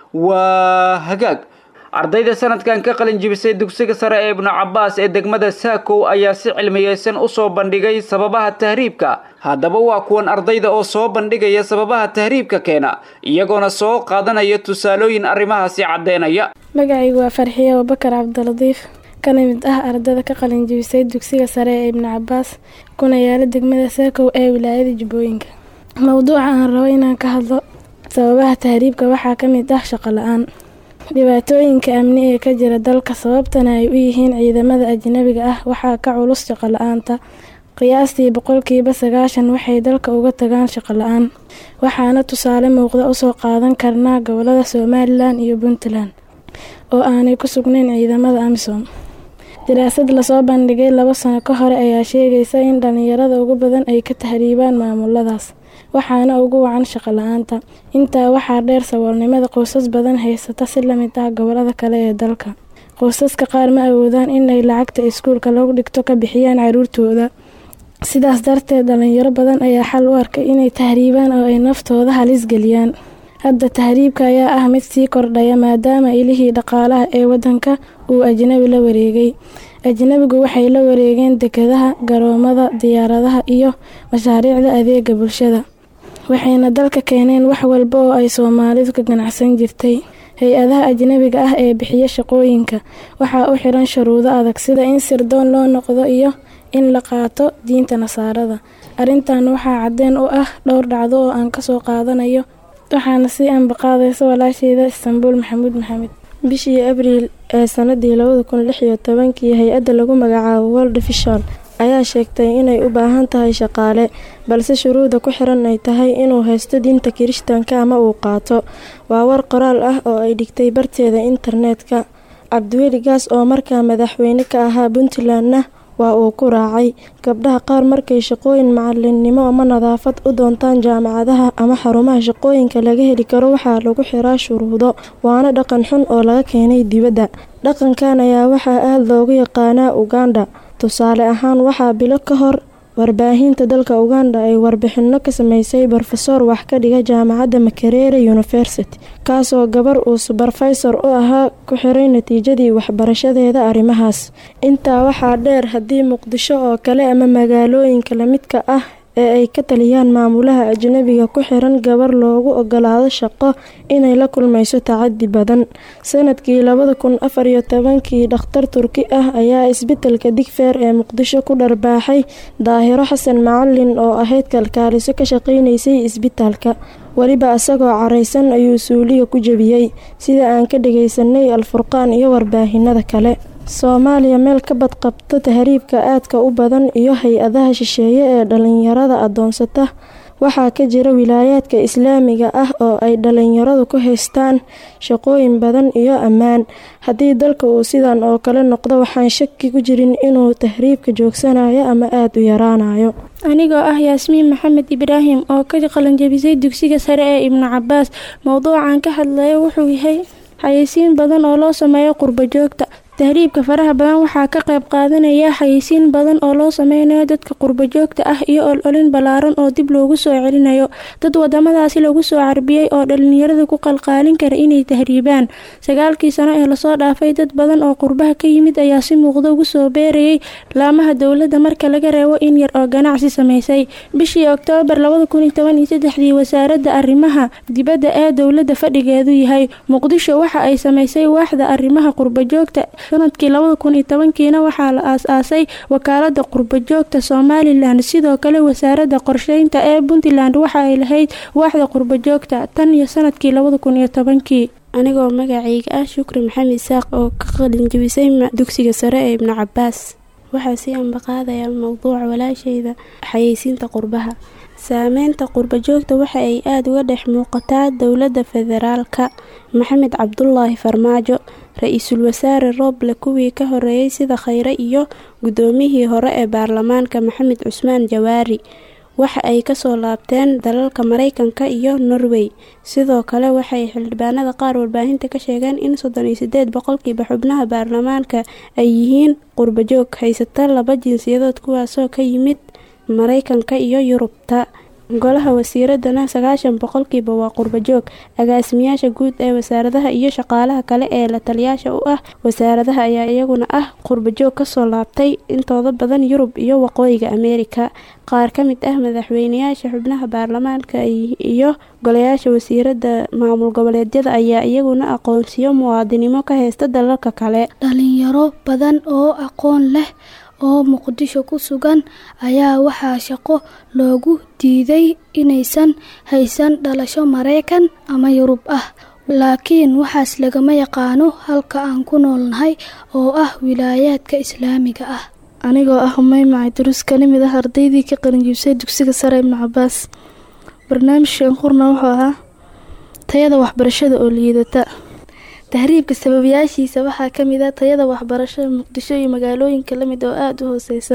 waa hagaag ardayda sanadkan ka qalin jibisay dugsiga sare ee ibnu cabaas ee degmada saakow ayaa si cilmiyeysan usoo bandhigay sababaha tahriibka haddaba waa kuwan ardayda oo soo bandhigaya sababaha tahriibka keena iyagoona soo qaadanaya tusaalooyin arrimahaasi caddeynaya magacaygu waa farxiye abubakar cabdiladiif kana mid ah ardada ka qalin jibisay dugsiga sare ee ibnu cabaas kuna yaala degmada saakow ee wilaayada jubbooyinka mowduuca aan rabo inaan ka hadlo sababaha tahriibka waxaa ka mid ah shaqo la-aan dhibaatooyinka amni ee ka jira dalka sababtana ay u yihiin ciidamada ajnabiga ah waxaa ka culus shaqo la-aanta qiyaastii boqolkiiba sagaashan waxay dalka uga tagaan shaqo la-aan waxaana tusaale muuqda usoo qaadan karnaa gobolada somalilan iyo puntland oo aanay ku sugnayn ciidamada amisom daraasad lasoo bandhigay labo sano ka hore ayaa sheegaysa in dhalinyarada ugu badan ay ka tahriibaan maamuladaas waxaana ugu wacan shaqo la-aanta intaa waxaa dheer saboolnimada qoysas badan haysata si lamid ah gobolada kale ee dalka qoysaska qaar ma awoodaan inay lacagta iskuulka lagu dhigto ka bixiyaan caruurtooda sidaas darteed dhalinyaro badan ayaa xal u arkay inay tahriibaan oo ay naftooda halis geliyaan hadda tahriibka ayaa ah mid sii kordhaya maadaama ilihii dhaqaalaha ee wadanka uu ajnabi la wareegay ajnabigu waxay la wareegeen dekadaha garoomada diyaaradaha iyo mashaariicda adeega bulshada waxayna dalka keeneen wax walba oo ay soomaalidu ka ganacsan jirtay hay-adaha ajnabiga ah ee bixiya shaqooyinka waxaa u xiran shuruudo adag sida in sirdoon loo noqdo iyo in la qaato diinta nasaarada arrintan waxaa cadeen u ah dhowr dhacdo oo aan kasoo qaadanayo waxaana sii anbaqaadaysa walaasheyda istanbuul maxamuud maxamed bishii abriil ee sanadii labada kun lix iyo tobankii hay-adda lagu magacaabo world vision ayaa sheegtay inay u baahan tahay shaqaale balse shuruuda ku xiran ay tahay inuu haysto diinta kirishtaanka ama uu qaato waa war qoraal ah oo ay dhigtay barteeda internetka cabdiweli gaas oo markaa madaxweyne ka ahaa puntlandna waa uu ku raacay gabdhaha qaar markay shaqooyin macalinnimo ama nadaafad u doontaan jaamacadaha ama xarumaha shaqooyinka laga heli karo waxaa lagu xiraa shuruudo waana dhaqan xun oo laga keenay dibadda dhaqankan ayaa waxaa aada loogu yaqaanaa uganda tusaale ahaan waxaa bilo ka hor warbaahinta dalka uganda ay warbixino ka sameysay brofesor wax ka dhiga jaamacadda makerere university kaasoo gabar uu suberfaysor u ahaa ku xiray natiijadii waxbarashadeeda arrimahaas intaa waxaa dheer haddii muqdisho oo kale ama magaalooyinka lamidka ah ee ay ka taliyaan maamulaha ajnabiga ku xiran gabar loogu ogolaado shaqo inay la kulmayso tacadi badan sanadkii labada kun afar iyo tobankii dhakhtar turki ah ayaa isbitaalka digfeer ee muqdisho ku dharbaaxay daahiro xasan macalin oo ahayd kalkaaliso ka shaqaynaysay isbitaalka weliba isagoo caraysan ayuu suuliga ku jebiyey sida aan ka dhagaysanay alfurqaan iyo warbaahinada kale soomaaliya meel ka badqabta tahriibka aadka u badan iyo hay-adaha shisheeye ee dhalinyarada adoonsata waxaa ka jira wilaayaadka islaamiga ah oo ay dhalinyaradu ku haystaan shaqooyin badan iyo ammaan haddii dalka uu sidan oo kale noqdo waxaan shaki ku jirin inuu tahriibka joogsanayo ama aada u yaraanayo anigoo ah yaasmiin maxamed ibraahim oo ka qalanjabisay dugsiga sare ee ibnu cabaas mowduucan ka hadlaya wuxuu yahay xayeysiin badan oo loo sameeyo qurbo joogta tahriibka faraha badan waxaa ka qayb qaadanaya xayeysiin badan oo loo sameynayo dadka qurbo joogta ah iyo ololin ballaaran oo dib loogu soo celinayo dad wadamadaasi lagu soo carbiyey oo dhalinyarada ku qalqaalin kara inay tahriibaan sagaalkii sano ee lasoo dhaafay dad badan oo qurbaha ka yimid ayaa si muuqda ugu soo beerayay laamaha dowladda marka laga reebo in yar oo ganacsi sameysay bishii oktoobar labada kun iyo toban iyo saddexdii wasaaradda arrimaha dibadda ee dowladda fadhigeedu yahay muqdisho waxa ay sameysay waaxda arrimaha qurbo joogta sanadkii labada kun iyo tobankiina waxaa la aas-aasay wakaalada qurbojoogta somalilan sidoo kale wasaaradda qorsheynta ee puntland waxa ay lahayd waaxda qurbojoogta tan iyo sanadkii labada kun iyo tobankii anigoo magacayga ah shukri maxamed isaaq oo ka qalinjabisay dugsiga sare ee ibnu cabaas waxaa sii ambaqaadaya mowduuca walaasheyda xayeysiinta qurbaha saameynta qurbojoogta waxa ay aada uga dhex muuqataa dowladda federaalka maxamed cabdulaahi farmaajo ra-iisul wasaare rooble kuwii ka horeeyey sida khayre iyo guddoomiyihii hore ee baarlamaanka maxamed cusmaan jawaari waxa ay kasoo laabteen dalalka mareykanka iyo norway sidoo kale waxay xildhibaanada qaar warbaahinta ka sheegeen in soddon iyo sideed boqolkiiba xubnaha baarlamaanka ay yihiin qurbojoog haysata laba jinsiyadood kuwaasoo ka yimid mareykanka iyo yurubta golaha wasiiradana sagaashan boqolkiiba waa qurbajoog agaasimayaasha guud ee wasaaradaha iyo shaqaalaha kale ee la taliyaasha u ah wasaaradaha ayaa iyaguna ah qurbajoog kasoo laabtay intooda badan yurub iyo waqooyiga ameerika qaar ka mid ah madaxweynayaasha xubnaha baarlamaanka iyo golayaasha wasiirada maamul goboleedyada ayaa iyaguna aqoonsiyo muwaadinimo ka haysta dalalka kale dhalinyaro badan oo aqoon leh oo muqdisho ku sugan ayaa waxaa shaqo loogu diiday inaysan haysan dhalasho maraykan ama yurub ah laakiin waxaas lagama yaqaano halka aan ku noolnahay oo ah wilaayaadka islaamiga ah anigoo ah maymaca durus kana mid ah ardaydii ka qalinjibisay dugsiga sare ibnu cabaas barnaamijkan qurna wuxuu ahaa tayada waxbarashada oo liidata tahriibka sababayaashiisa waxaa kamid ah tayada waxbarashada muqdisho iyo magaalooyinka lamid oo aada u hooseysa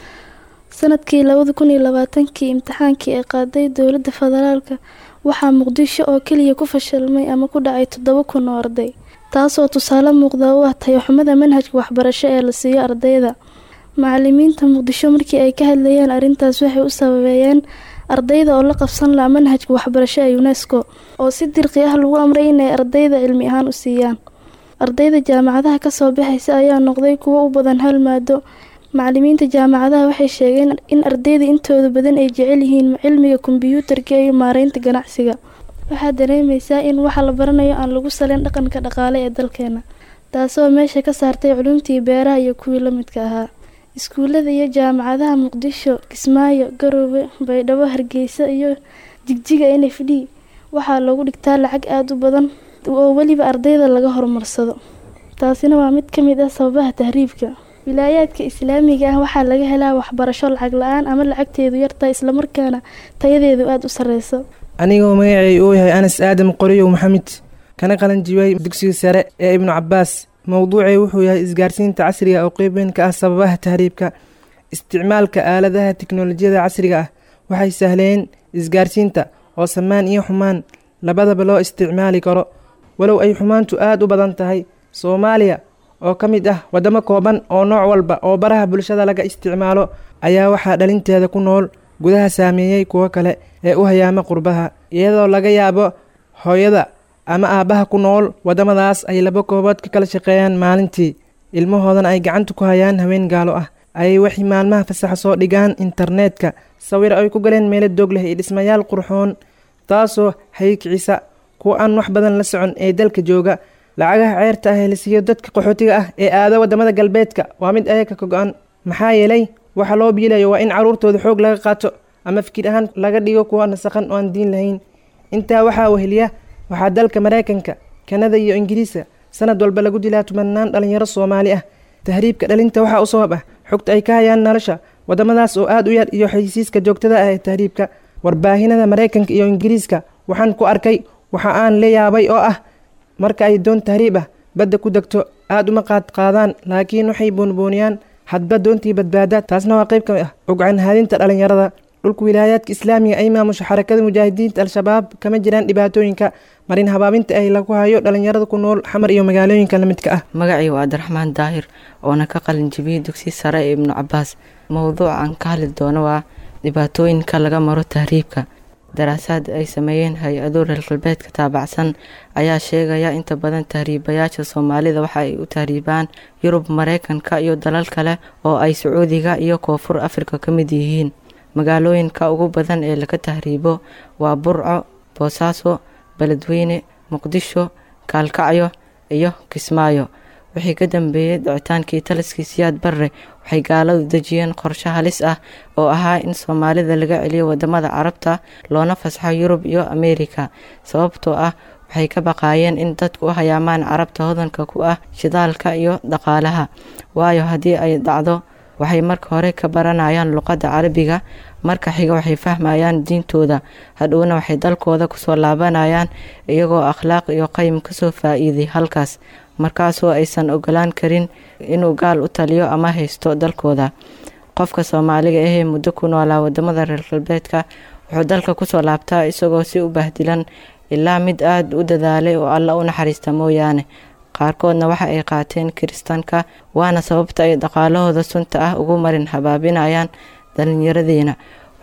sanadkii labada kun iyo labaatankii imtixaankii ay qaaday dowladda federaalka waxaa muqdisho oo keliya ku fashilmay ama ku dhacay toddoba kun oo arday taasoo tusaale muuqda u ah tayaxumada manhajka waxbarasho ee la siiyo ardayda macalimiinta muqdisho markii ay ka hadlayeen arrintaas waxay u sababeeyeen ardayda oo la qabsan laha manhajka waxbarasho ee unesco oo si dirqi ah lagu amray inay ardayda cilmi ahaan u siiyaan ardayda jaamacadaha kasoo baxaysa ayaa noqday kuwo u badan hal maado macalimiinta jaamacadaha waxay sheegeen in ardayda intooda badan ay jecel yihiin cilmiga kombiyuutarka iyo maareynta ganacsiga waxaad dareemeysaa in waxa la baranayo aan lagu saleyn dhaqanka dhaqaale ee dalkeena taasoo meesha ka saartay culumtii beeraha iyo kuwii la midka ahaa iskuullada iyo jaamacadaha muqdisho kismaayo garoowe baydhabo hargeysa iyo jigjiga n f d waxaa loogu dhigtaa lacag aada u badan oo weliba ardayda laga horumarsado taasina waa mid ka mid ah sababaha tahriibka wilaayaadka islaamiga ah waxaa laga helaa waxbarasho lacag la-aan ama lacagteedu yartahay islamarkaana tayadeedu aada u sareyso anigoo magacay uu yahay anas aadam qoriyow maxamed kana qalanjibay dugsiga sare ee ibnu cabaas mowduucay wuxuu yahay isgaarsiinta casriga oo qeyb weyn ka ah sababaha tahriibka isticmaalka aaladaha tiknolojiyada casriga ah waxay sahleen isgaarsiinta oo samaan iyo xumaan labadaba loo isticmaali karo walow ay xumaantu aada u badan tahay soomaaliya oo ka mid ah waddamo kooban oo nooc walba oo baraha bulshada laga isticmaalo ayaa waxaa dhalinteeda ku nool gudaha saameeyey kuwo kale ee u hayaama qurbaha iyadoo laga yaabo hooyada ama aabbaha ku nool waddamadaas ay laba koobood ka kala shaqeeyaan maalintii ilmahoodana ay gacanta ku hayaan haween gaalo ah ayay waxay maalmaha fasaxa soo dhigaan internetka sawir ay ku galeen meelo doog leh iyo dhismayaal qurxoon taasoo haykicisa kuwa aan wax badan la socon ee dalka jooga lacagaha ceerta ah ee la siiyo dadka qaxootiga ah ee aada waddamada galbeedka waa mid ayaga ka go-an maxaa yeelay waxa loo biilayo waa in caruurtooda xoog laga qaato ama fikir ahaan laga dhigo kuwa nasaqan oo aan diin lahayn intaa waxaa weheliya waxaa dalka maraykanka kanada iyo ingiriiska sanad walba lagu dilaa tumanaan dhalinyaro soomaali ah tahriibka dhalinta waxaa u sabab ah xogta ay ka hayaan nolosha waddamadaas oo aada u yar iyo xaysiiska joogtada ah ee tahriibka warbaahinada maraykanka iyo ingiriiska waxaan ku arkay waxa aan la yaabay oo ah marka ay doon tahriib ah badda ku degto aada uma qaad qaadaan laakiin waxay boonbooniyaan hadba doontii badbaada taasna waa qayb ka mid ah ogcan haadinta dhalinyarada dhulka wilaayaadka islaamiga ay maamusha xarakada mujaahidiinta al-shabaab kama jiraan dhibaatooyinka marin habaabinta ay lagu hayo dhalinyarada ku nool xamar iyo magaalooyinka la midka ah magacii waa cabdiraxmaan daahir oona ka qalin jibiyey dugsi sare ee ibnu cabaas mowduuca aan ka hadli doono waa dhibaatooyinka laga maro tahriibka daraasaad ay sameeyeen hay-ado reer galbeedka taabacsan ayaa sheegaya inta badan tahriibayaasha soomaalida waxa ay u tahriibaan yurub mareykanka iyo dalal kale oo ay sacuudiga iyo koonfur afrika ka mid yihiin magaalooyinka ugu badan ee laga tahriibo waa burco boosaaso beledweyne muqdisho kaalkacyo iyo kismaayo wixii ka dambeeyey dhicitaankii taliskii siyaad barre waxay gaaladu dejiyeen qorshe halis ah oo ahaa in soomaalida laga celiyo wadamada carabta loona fasaxo yurub iyo ameerika sababtoo ah waxay ka baqaayeen in dadku u hayaamaan carabta hodanka ku ah shidaalka iyo dhaqaalaha waayo haddii ay dhacdo waxay marka hore ka baranayaan luqadda carabiga marka xiga waxay fahmayaan diintooda hadhowna waxay dalkooda kusoo laabanayaan iyagoo akhlaaq iyo qayim kasoo faa-iiday halkaas markaasoo aysan ogolaan karin inuu gaal u taliyo ama haysto dalkooda qofka soomaaliga ahee muddo ku noolaa wadamada reer galbeedka wuxuu dalka kusoo laabtaa isagoo si u bahdilan ilaa mid aada u dadaalay oo alla u naxariista mooyaane qaarkoodna waxa ay qaateen kiristaanka waana sababta ay dhaqaalahooda sunta ah ugu marin habaabinayaan dhallinyaradeena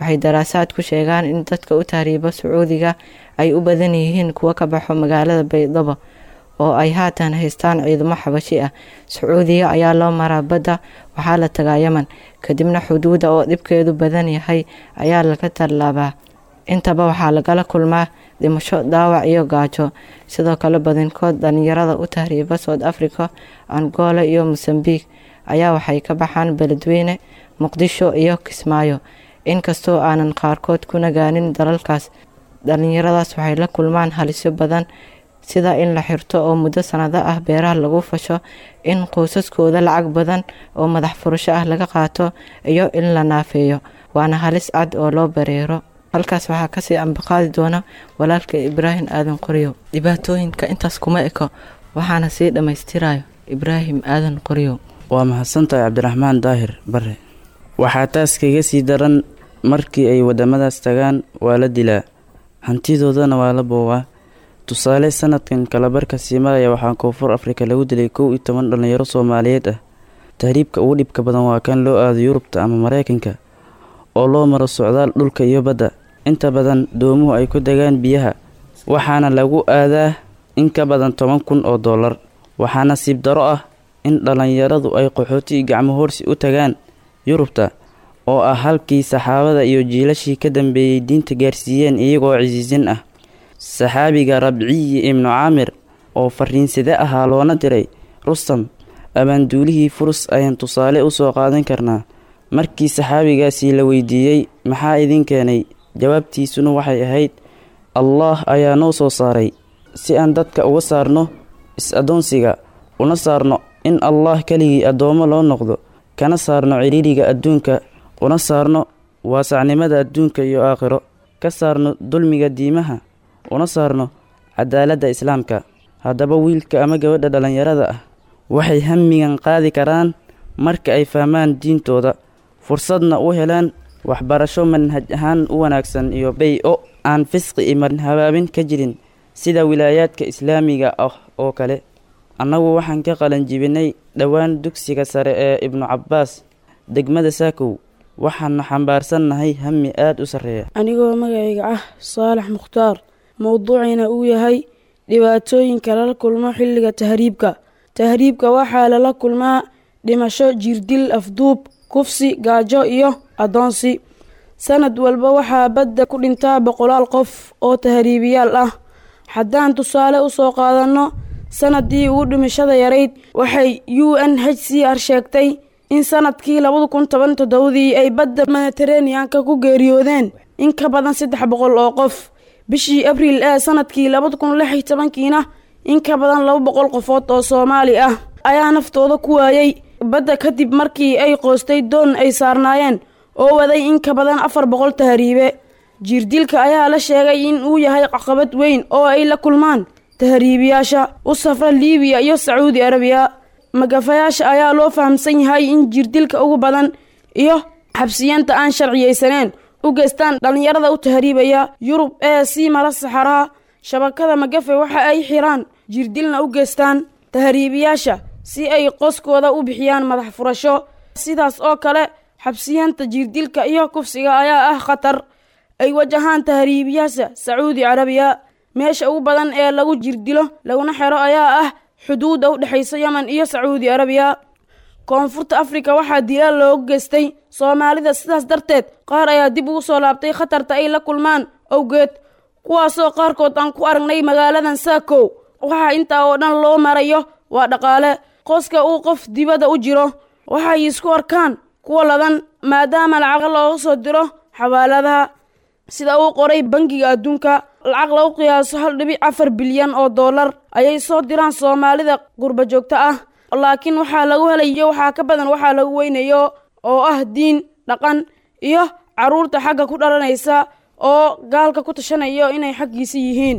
waxay daraasaad ku sheegaan in dadka u tahriibo sacuudiga ay u badan yihiin kuwo ka baxo magaalada baydhabo oo ay haatan haystaan ciidamo xabashi ah sacuudiga ayaa loo maraa badda waxaa la tagaa yeman kadibna xuduuda oo dhibkeedu badan yahay ayaa laga tallaabaa intaba waxaa lagala kulmaa dhimasho dhaawac iyo gaajo sidoo kale badinkood dhalinyarada u tahriiba south africa angola iyo mosambique ayaa waxay ka baxaan beledweyne muqdisho iyo kismaayo inkastoo aanan qaarkood ku nagaanin dalalkaas dhalinyaradaas waxay la kulmaan halisyo badan sida in la xirto oo muddo sanado ah beeraha lagu fasho in qoysaskooda lacag badan oo madax furasho ah laga qaato iyo in la naafeeyo waana halis cad oo loo bareero halkaas waxaa kasii ambaqaadi doona walaalka ibraahim aadan qoryow dhibaatooyinka intaas kuma eko waxaana sii dhammaystirayo ibraahim aadan qoryow waa mahadsantahay cabdiraxmaan daahir bare waxaa taas kaga sii daran markii ay wadamadaas tagaan waa la dilaa hantidoodana waa la boobaa tusaale sanadkan kalabarka sii maraya waxaa koonfur afrika lagu dilay kow iyo toban dhallinyaro soomaaliyeed ah tahriibka ugu dhibka badan waa kan loo aado yurubta ama mareykanka oo loo maro socdaal dhulka iyo badda inta badan doomuhu ay ku degaan biyaha waxaana lagu aadaa in ka badan toban kun oo dollar waxaa nasiib daro ah in dhallinyaradu ay qaxooti gacmo hoorsi u tagaan yurubta oo ah halkii saxaabada iyo jiilashii ka dambeeyey diinta gaarsiiyeen iyagoo cisiisin ah saxaabiga rabciyi ibnu caamir oo fariinsade ahaa loona diray rustam abaanduulihii furus ayaan tusaale u soo qaadan karnaa markii saxaabigaasii la weydiiyey maxaa idin keenay jawaabtiisuna waxay ahayd allaah ayaa noo soo saaray si aan dadka uga saarno is-addoonsiga una saarno in allaah keligii addoommo loo noqdo kana saarno cidhiiriga adduunka una saarno waasacnimada adduunka iyo aakhiro ka saarno dulmiga diimaha una saarno cadaaladda islaamka haddaba wiilka ama gabadha dhallinyarada ah waxay hamigan qaadi karaan marka ay fahmaan diintooda fursadna u helaan waxbarasho manhaj ahaan u wanaagsan iyo bay-o aan fisqi iman habaabin ka jirin sida wilaayaadka islaamiga ah oo kale annagu waxaan ka qalanjibinay dhowaan dugsiga sare ee ibnu cabbaas degmada saakow waxaana xambaarsannahay hami aada u sarreeya anigoo magacayga ah saalax mukhtaar mowduuciina uu yahay dhibaatooyinka lala kulmo xilliga tahriibka tahriibka waxaa lala kulmaa dhimasho jirdil afduub kufsi gaajo iyo addoonsi sanad walba waxaa badda ku dhintaa boqolaal qof oo tahriibiyaal ah haddaan tusaale u soo qaadanno sanadii ugu dhimashada yarayd waxay u n h c r sheegtay in sanadkii labada kun toban toddobadii ay badda mediteraneanka ku geeriyoodeen in ka badan saddex boqol oo qof bishii abriil ee sanadkii labada kun lix iyo tobankiina in ka badan laba boqol qofood oo soomaali ah ayaa naftooda ku waayey badda kadib markii ay qoostay doon ay saarnaayeen oo waday in ka badan afar boqol tahriibe jiirdilka ayaa la sheegay in uu yahay caqabad weyn oo ay la kulmaan tahriibiyaasha u safra liibiya iyo sacuudi arabiya magafayaasha ayaa loo fahamsan yahay in jiirdilka ugu badan iyo xabsiyanta aan sharciyeysaneen u geystaan dhallinyarada u tahriibaya yurub ee sii mara saxaraha shabakada magafe waxa ay xiraan jiirdilna u geystaan tahriibiyaasha si ay qoskooda u bixiyaan madax furasho sidaas oo kale xabsiyanta jiirdilka iyo kufsiga ayaa ah khatar ay wajahaan tahriibiyaasha sacuudi carabiya meesha ugu badan ee lagu jirdilo laguna xero ayaa ah xuduudda u dhexaysa yemen iyo sacuudi arabiya koonfurta afrika waxaa dilaal loogu geystay soomaalida sidaas darteed qaar ayaa dib ugu soo laabtay khatarta ay la kulmaan awgeed kuwaasoo qaarkood aan ku aragnay magaaladan saakow waxaa intaa oo dhan loo marayo waa dhaqaale qoska uu qof dibadda u jiro waxay isku arkaan kuwa ladan maadaama lacag looga soo diro xawaaladaha sida uu qoray bangiga adduunka lacag lagu qiyaaso hal dhibic afar bilyan oo dollar ayay soo diraan soomaalida qurba joogto ah laakiin waxaa lagu helayo waxaa ka badan waxaa lagu weynayo oo ah diin dhaqan iyo carruurta xagga ku dhalanaysa oo gaalka ku tashanayo inay xaggiisa yihiin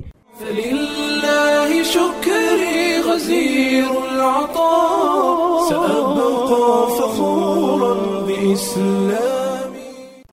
فلله شكري غزير العطاء سأبقى فخورا بإسلامي